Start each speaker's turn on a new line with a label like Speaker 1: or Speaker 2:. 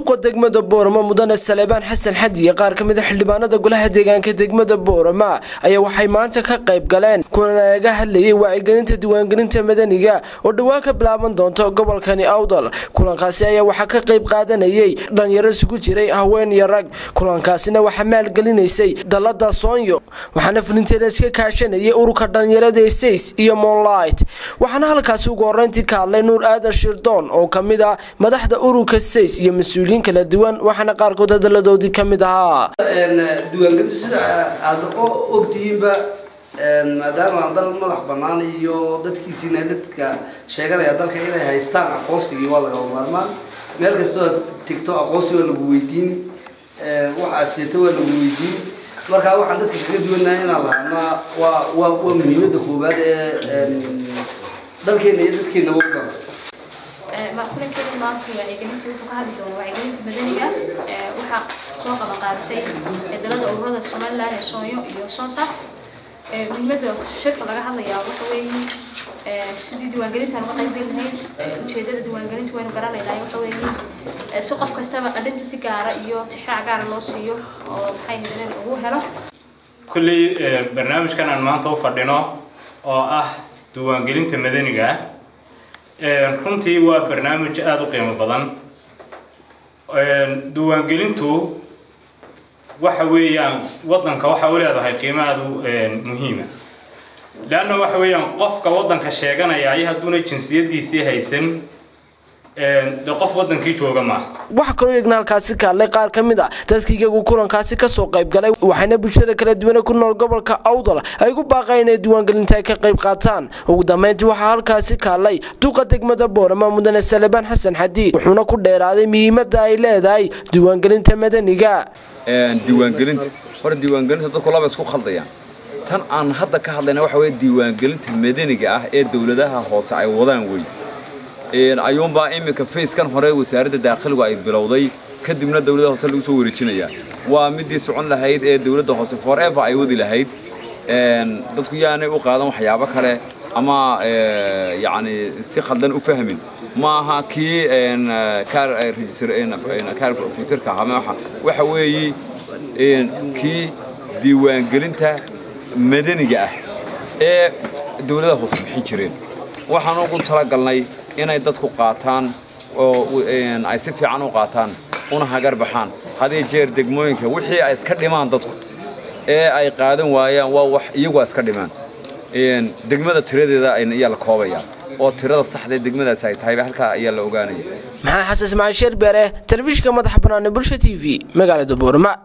Speaker 1: duqa degmada boorama mudane saleebaan xasan xadiye qaar ka mid a xildhibaanada golaha deegaanka degmada boorama ayaa waxay maanta ka qayb galeen kulan aga hadlayay wacyigelinta diiwaangelinta madaniga oo dhowaan ka bilaaban doonto gobolkani awdal kulankaasi ayaa waxaa ka qayb qaadanayay dhalinyaro isugu jiray haween iyo rag kulankaasina waxaa maalgelinaysay dalada soonyo waxaana fulinteeda iska kaashanayay ururka dhalinyarada stays iyo monlight waxaana halkaasi ugu horeyntii ka hadlay nuur aadan shirdoon oo kamid ah madaxda ururka stays iyo mas-uuliyiin kala duwan waxaana qaarkood hadaladoodii ka mid ahaa
Speaker 2: diiwaangelintu sida aada ogtihiinba maadaama aan dal madax banaan iyo dadkiisiina dadka sheeganaya dalka inay haystaan aqoonsigii waa lagaba maarmaan meel kastoo aad tegto aqoonsi waa lagu weydiini wax aad seeto waa lagu weydiini markaa waxaan dadka kaga duwanahay inaan lahaanaa waa waa waa muhiimada koowaad ee dalkeena iyo dadkeena wadana
Speaker 3: kulankeeda maanta wacyigelinta wuxuu ka hadli doona wacyigelinta madaniga waxaa soo qaban qaabisay dalada ururada somaliland ee soonyo iyo sonsaf muhiimada shirka laga hadlayaa waxa weeye sidii diiwaangelintaan uga qaybgeli lahayd ujeedada diiwaangelinta waynu garanaynaa waxa weeye si qof kastaba identity gaara iyo tixraac gaara loo siiyo oo maxay hedeen ugu helo
Speaker 4: kulley barnaamijkan aan maanta u fadhino oo ah diiwaangelinta madaniga runtii waa barnaamij aada u qiimo badan diiwaangelintu waxa weeyaan waddanka waxa u leedahay qiimo aada u muhiima leanna waxa weeyaan qofka waddanka sheeganaya ay hadduuna jinsiyadiisii haysan de qof wadankii jooga maaha
Speaker 1: waxaa kaloo eegna halkaasi ka hadlay qaar ka mid a dadkii iyagu kulankaasi kasoo qayb galay waxayna bulshada kala duwane ku nool gobolka awdal ay ugu baaqeen inay diiwaangelinta ay ka qayb qaataan ugu dambeyntii waxaa halkaasi ka hadlay duqa degmada boorama mudane salebaan xasan xadiid wuxuuna ku dheeraaday muhiimada ay leedahay diiwaangelinta madaniga
Speaker 5: diiwaangelinta hore diiwaangelinta dadku laba isku khaldayaan tan aan hadda ka hadlayna waxa weye diiwaangelinta madaniga ah ee dowladaha hoose ay wadaan wey ayuunbaa iminka fayskan hore wasaaradda daakhiligu ay bilowday kadibna dowladda hoose lagu soo wareejinayaa waa midii socon lahayd ee dowladda hoose forever ay wadi lahayd dadku yaanay u qaadan waxyaabo kale ama yacni si khaldan u fahmin ma aha kii kaar futurka ama waxa weeye kii diiwaangelinta madaniga ah ee dowladda hoose bixin jireen waxaan ugu talagalnay inay dadku qaataan oo ay si fiican u qaataan una hagar baxaan hadii jeer degmooyinka wixii ay iska dhimaan dadku ee ay qaadan waayaan waa wax iyagu iska dhimaan degmada tiradeeda ayaa la koobaya oo tirada saxda degmadaas ay tahay halkaa ayaa la ogaanaya
Speaker 1: maxaa xasan ismaaciil sheer beere telefishinka madaxa bannaan ee bulsha t v magaalada boorama